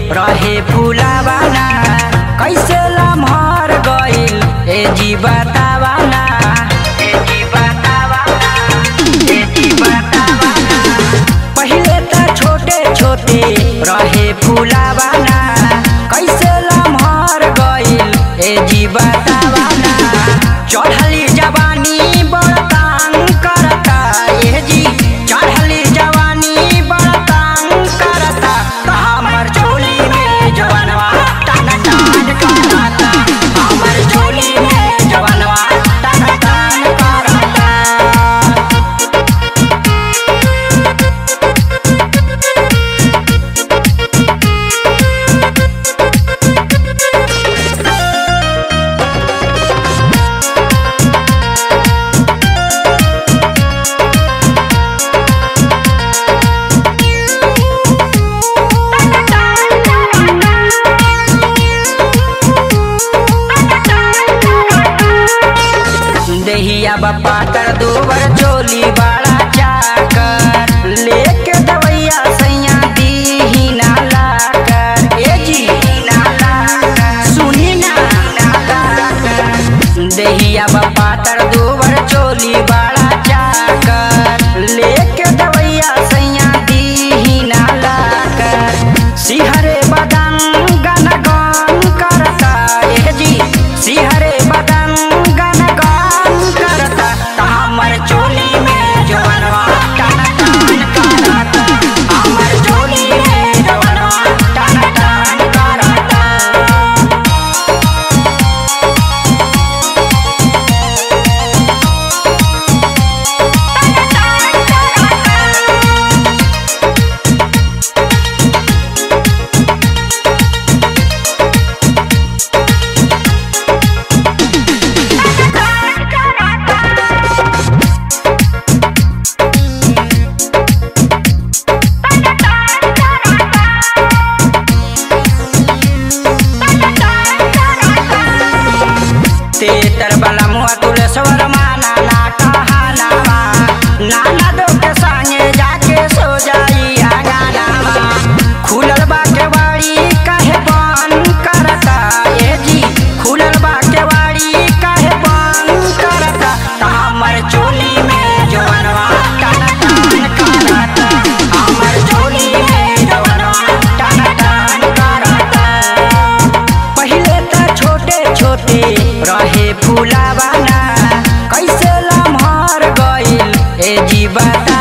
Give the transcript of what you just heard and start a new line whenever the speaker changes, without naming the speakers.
रहे फुलावाना कैसे लम्हर गइल ए जी बतावाना ए जी बतावाना ए जी बतावाना पहिले त छोटे छोटे रहे फुलावाना कैसे लम्हर गइल ए जी बतावाना चढ़ली जवानी बड़ तंग करता ए जी चढ़ली जवानी बड़ तंग करता त हमर चोली में जवनवा टन टन करता हमर चोली में जवनवा टन टन करता देहिया बापा कर दोबर चोली बड़ा चाकर लेके दवैया सैया दी ना लाकर ए जी ना लाकर सुनी ना ना लाकर देहिया बापा कर दोबर चोली बड़ा चाकर लेके दवैया सैया दी ना लाकर सिहरे बदन गन गन करता ए जी सिहरे बदन गन गन करता त हमर चोली में जवनवा टन टन करता हमर चोली में जवनवा टन टन करता तेतर बला मुआ तुलसवर माना ना कहानावा नाना दो के संगे जाके सो जाई आगानावा खुलल बा के वाड़ी काहे बंद करता ए जी खुलल बा के वाड़ी काहे बंद करता त हमर चोली में जवनवा टन टन करता हमर चोली में जवनवा टन टन करता पहिले त छोटे छोटे रहे फुलावाना कैसे लम्हर गइल ए जी बता